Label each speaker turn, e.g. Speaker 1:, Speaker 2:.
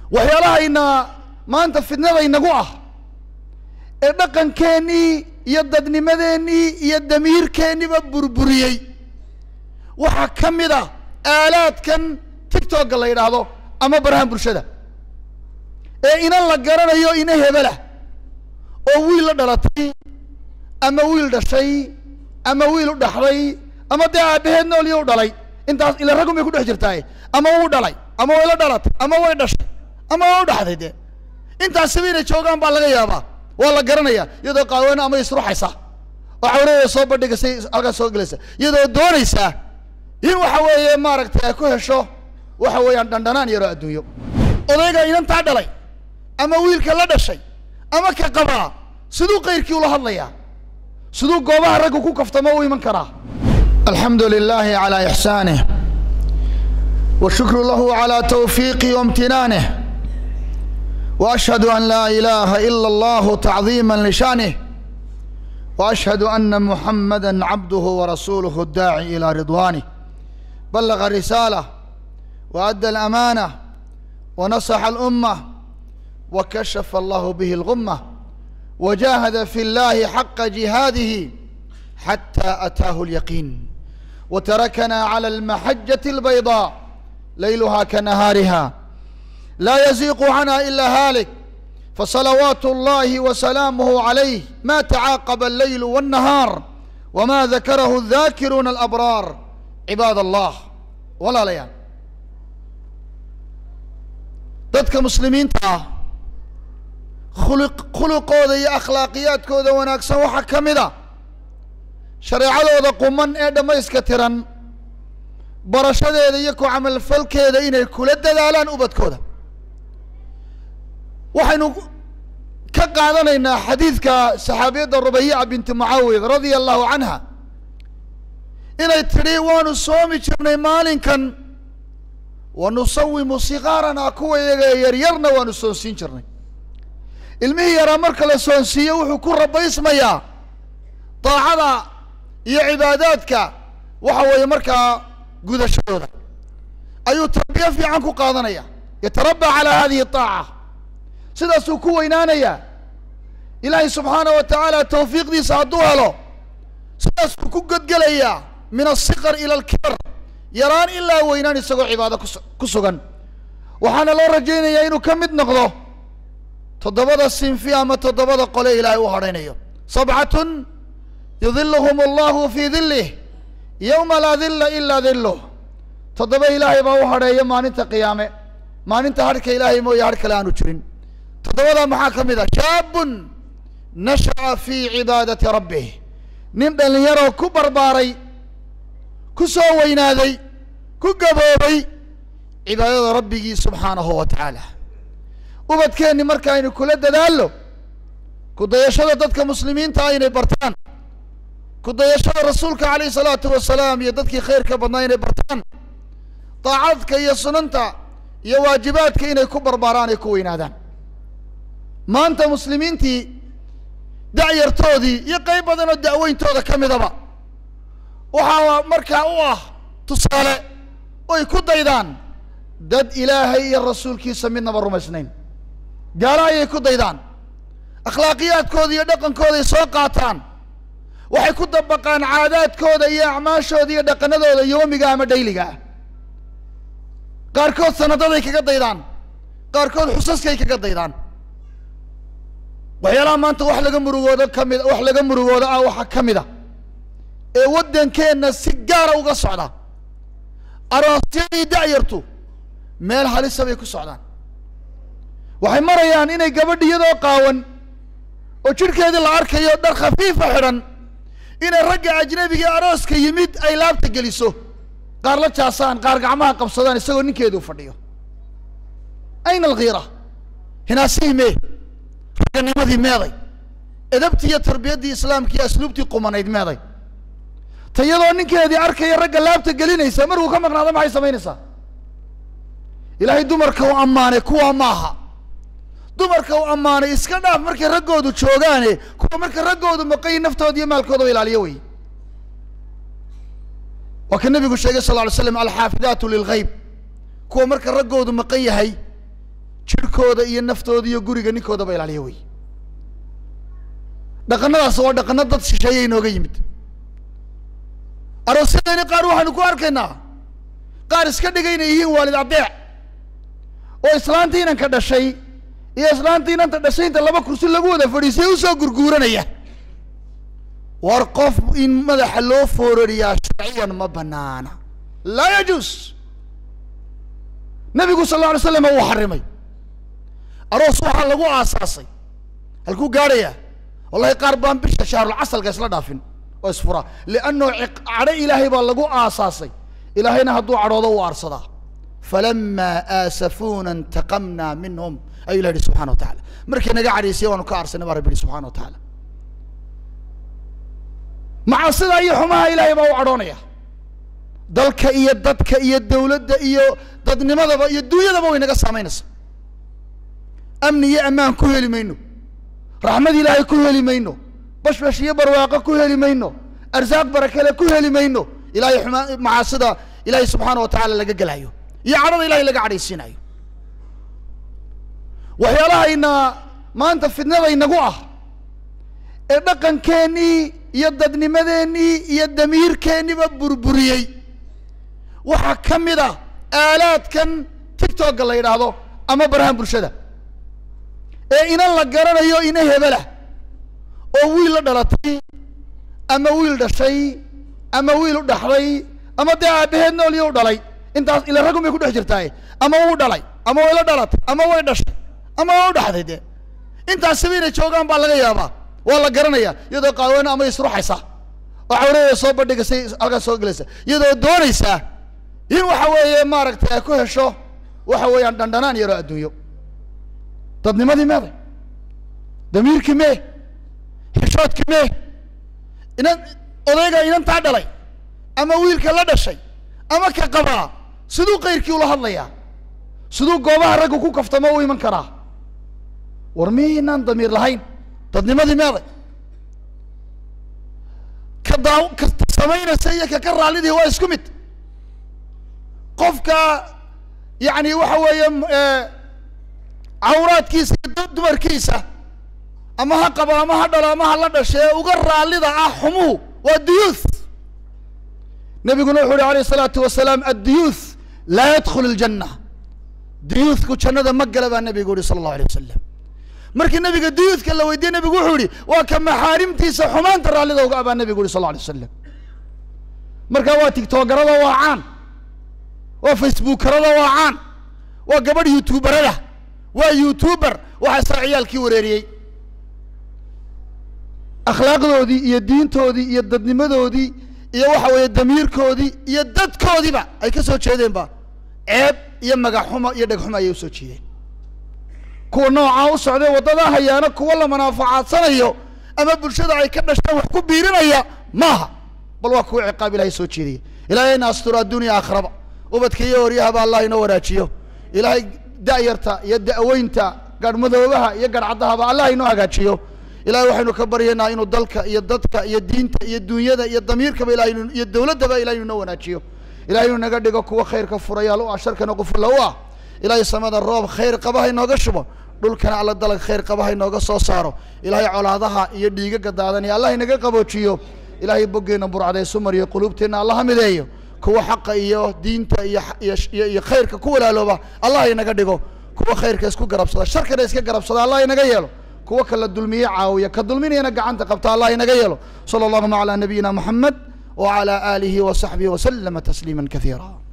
Speaker 1: waxyaalahayna maanta fidnada inagu ah ee dhaqankeennii iyo dadnimadeennii iyo damiirkeenniba burburiyey waxaa ka mid a aalaadkan tictokga la yidhaahdo ama barahan bulshada ee inan la garanayo ina hebelah oo wiil la dhalatay ama wiil dhashay ama wiil u dhaxday ama dee aabaheed noolyo u dhalay intaas ila raggun bay ku dhex jirtaaye ama wuu dhalay ama way la dhalatay ama way dhashay ama waa u dhaxday dee intaasiba inay joogaan baa laga yaabaa waa la garanaya iyadoo qaawena ama isruxaysa oo cawradeeda soo bandhigaysay halkaas soo gelaysa iyadoo doonaysaa in waxa weeye maaragtay ay ku hesho waxa weeyaan dhandhanaan yaroo adduunyo odayga inantaa dhalay ama wiilka la dhashay ama ka qabaa siduu kayrkii ula hadlayaa siduu goobaha raggu ku kaftamo u iman karaa alxamdu lilahi calaa ixsaanih washukru lahu calaa tawfiiqih waimtinaanih وأشهد أن لا إله إلا الله تعظيما لشأنه وأشهد أن محمدا عبده ورسوله الداعي إلى رضوانه بلغ الرسالة وأدى الأمانة ونصح الأمة وكشف الله به الغمة وجاهد في الله حق جهاده حتى أتاه اليقين وتركنا على المحجة البيضاء ليلها كنهارها لا يزيق عنها إلا هالك فصلوات الله وسلامه عليه ما تعاقب الليل والنهار وما ذكره الذاكرون الأبرار عباد الله ولا ليان dadka muslimiinta ah khuluq khuluqooda iyo akhlaaqiyaadkooda wanaagsan waxaa ka mid a shareecadooda quman ee dhammayska tiran barashadeeda iyo ku camalfalkeeda inay kula dadaalaan ubadkooda waxaynu ka qaadanaynaa xadiidka saxaabiyadda rubayica binti mucaawid radia allahu canha inay tidhi waanu soomi jirnay maalinkan wa nusawimu sikaaranaa kuwa iyaga yaryarna waanu soonsiin jirnay ilmihii yaraa marka la soonsiiyo wuxuu ku rabaysmayaa daacada iyo cibaadaadka waxa weeye markaa gudashadooda ayuu tarbiyo fiican ku qaadanaya yatarabaa calaa hadihi aaca sidaasuu ku weynaanayaa ilaahay subxaana wa tacaala tawfiiqdiisa hadduu helo sidaasuu ku godgelayaa min asikar ila alkibar yaraan ilaa weynaan isagoo cibaado kus ku sugan waxaana loo rajaynayaa inuu ka mid noqdo toddobada sinfi ama toddobada qole ilaahay u hadhaynayo sabcatun yudiluhum allahu fii dilih yowma laa dilla ilaa diluh toddoba ilaahay baa u hadheeya maalinta qiyaame maalinta hadhka ilaahay mooye hadh kale aanu jirin toddobadaa maxaa ka mid ah shaabun nasha'a fii cibaadati rabbih nin dhallinyaroo ku barbaaray ku soo weynaaday ku gaboobay cibaadada rabbigii subxaanahu wa tacaala ubadkeenni marka aynu kula dadaallo ku dayashada dadka muslimiinta ah inay bartaan ku dayashada rasuulka calayhi salaatu wasalaam iyo dadkii khayrka badnaa inay bartaan daacadka iyo sunanta iyo waajibaadka inay ku barbaaraan ay ku weynaadaan maanta muslimiintii dacyartoodii iyo qayb badan oo da'weyntooda ka midaba waxaa markaa u ah tusaale oy ku daydaan dad ilaahay iyo rasuulkiisa midnaba rumaysnayn gaalo ayay ku daydaan akhlaaqiyaadkooda iyo dhaqankooday soo qaataan waxay ku dabaqaan caadaadkooda iyo acmaashooda iyo dhaqanadooda yoomiga ama dhayliga ah qaarkood sanadaday kaga daydaan qaarkood xusaskay kaga daydaan waxyaalaha maanta wax laga murugoodo kamid wax laga murugoodo ah waxaa ka mid a ee waddankeenna si gaara uga socda aroosyadii da'yartu meel halisa bay ku socdaan waxay marayaan inay gabadh iyadoo qaawan oo jidhkeedii la arkayo dhar khafiifa xidhan inay ragga ajnabiga arooska yimid ay laabta geliso qaar la jaasaan qaar gacmaha qabsadaan isagoo ninkeedu fadhiyo ayna alkhiira hinaasihii mee ragganimadii meeday edabtii iyo tarbiyaddii islaamka iyo asluubtii qumanayd meeday ta iyadoo ninkeedii arkaya ragga laabta gelinaysa markuu ka maqnaado maxay samaynaysaa ilaahay dumarka u ammaanay kuwa maaha dumarka u ammaanay iska dhaaf markay raggoodu joogaane kuwa marka raggoodu maqayi naftooda iyo maalkooda ilaaliyo wey waa ka nabigu sheegay sal ly slam alxaafidaatu lilgayb kuwa marka raggoodu maqan yahay jirhkooda iyo naftooda iyo guriga ninkoodaba ilaaliya wey dhaqanadaas waa dhaqano dad shisheeya inooga yimid aroosyadayni qaar waxaanu ku arkaynaa qaar iska dhiga inay yihiin waalid adeec oo islaantii inanka dhashay iyo islaantii inanta dhashay inta laba kursi lagu wada fadhiisay usoo gurguuranaya war qof in madaxa loo foorariyaa sharciyan ma banaana laa yajuus nabigu sal alla alay slam uu xarimay aroos waxaa lagu aasaasay halkuu gaadhayaa wallahi qaar baan bisha shahrulcasalka isla dhaafin oo isfuraa lianno cadho ilaahay baa lagu aasaasay ilaahayna hadduu cadhoodo uu aarsadaa falamaa aasafuuna intaqamnaa minhum ayuu ilah yihi subxana wa tacala markay naga cadhaysaya waanu ka aarsanay baa rabbi yihi subxana wa tacaala macaasida iyo xumaha ilaahay baa u cadhoonaya dalka iyo dadka iyo dawladda iyo dadnimadaba iyo dunyadaba way naga saamaynaysa amni iyo ammaan ku heli mayno raxmad ilaahay ku heli mayno bashbash iyo barwaaqo ku heli mayno arsaaq barakale ku heli mayno ilahay xumaa macaasida ilaahay subxaana wa tacaala laga gelayo iyo cadhada ilahay laga cadhaysiinayo waxyaalahayna maanta fidnada inagu ah ee dhaqankeennii iyo dadnimadeennii iyo damiirkeenniba burburiyey waxaa ka mid a aalaadkan tictokga la yidhaahdo ama barahan bulshada ee inan la garanayo ina hebelah oo wiil la dhalatay ama wiil dhashay ama wiil u dhaxday ama dee aabaheed noolyo u dhalay intaas ila raggun bay ku dhex jirtaaye ama wuu dhalay ama way la dhalatay ama way dhashay ama waa u dhaxday dee intaasiba inay joogaan baa laga yaabaa waa la garanaya iyadoo qaawana ama isruxaysa oo cawradeeda soo bandhigaysay halkaas soo gelaysa iyadoo doonaysaa in waxa weeye maaragtay ay ku hesho waxa weeyaan dhandhanaan yaroo adduunyo dadnimadii meeday damiirkii mee xishoodkii mee inan odayga inantaa dhalay ama wiilka la dhashay ama ka qabaa siduu kayrkii ula hadlayaa siduu goobaha raggu ku kaftamo u iman karaa war miinaan damiir lahayn dadnimadii meeday ka daa ka samaynaysa iyo ka ka raallidii waa isku mid qofka yacni waxa weeye cawraadkiisa iyo dumarkiisa ama ha qabo ama ha dhalo ama ha la dhashe ee uga raallida ah xumuhu waa duyuuth nabiguna wuxu uhi alayh isalaatu wasalaam adduyuuth laa yadkhulu ljanna duyuuthku jannada ma gala baa nabigu yihi sala allahu alay wasalam markii nabiga duyuuthka la weydiiyey nabigu wuxuu yihi waa ka maxaarimtiisa xumaanta raallida uga abaa nabigu yihi sal alla alay wasalam marka waa tigtogarada waa caan waa facebookarada waa caan waa gabadh youtuberada waa youtuber waxaasaa ciyaalkii wareeriyey akhlaaqdoodii iyo diintoodii iyo dadnimadoodii iyo waxa weeye damiirkoodii iyo dadkoodiiba ay ka soo jeedeenba ceeb iyo magaxxumo iyo dhegxumo ayay usoo jeedeen kuwa noocaa u socday waddadaa hayaana kuwa la manaafacadsanayo ama bulshada ay ka dhasheen wax ku biirinaya maaha bal waa kuwa ciqaab ilahay soo jeedaya ilaahayna asturo adduuniya aakhiraba ubadka iyo horyahaba allah inoo wanaajiyo ilaahay da'yarta iyo da'weynta garhmadoobaha iyo garhcaddahaba allah inoo hagaajiyo ilahay waxaynu ka baryaynaa inuu dalka iyo dadka iyo diinta iyo dunyada iyo damiirkaba ilahay inu iyo dawladdaba ilahay inu inoo wanaajiyo ilahay inuu naga dhigo kuwa khayrka furayaal u ah sharkana qufurla u ah ilahay samada roob khayr qaba ha inooga shubo dhulkana alla dalag khayr qaba ha inooga soo saaro ilahay colaadaha iyo dhiigaga daadanaya allah inaga qaboojiyo ilahay boggeenna burcadaysu mariyo quluubteenna allaha mideeyo kuwa xaqa iyo diinta iyo iyo iyo khayrka ku walaalooba allah inaga dhigo kuwa khayrka isku garabsada sharkana iska garabsada allah inaga yeelo kuwa kala dulmiye caawiya ka dulminayana gacanta qabta allah inaga yeelo sala allahuma calaa nabiyina moxamed wacalaa aalihi wa saxbihi waslama tasliima kasiira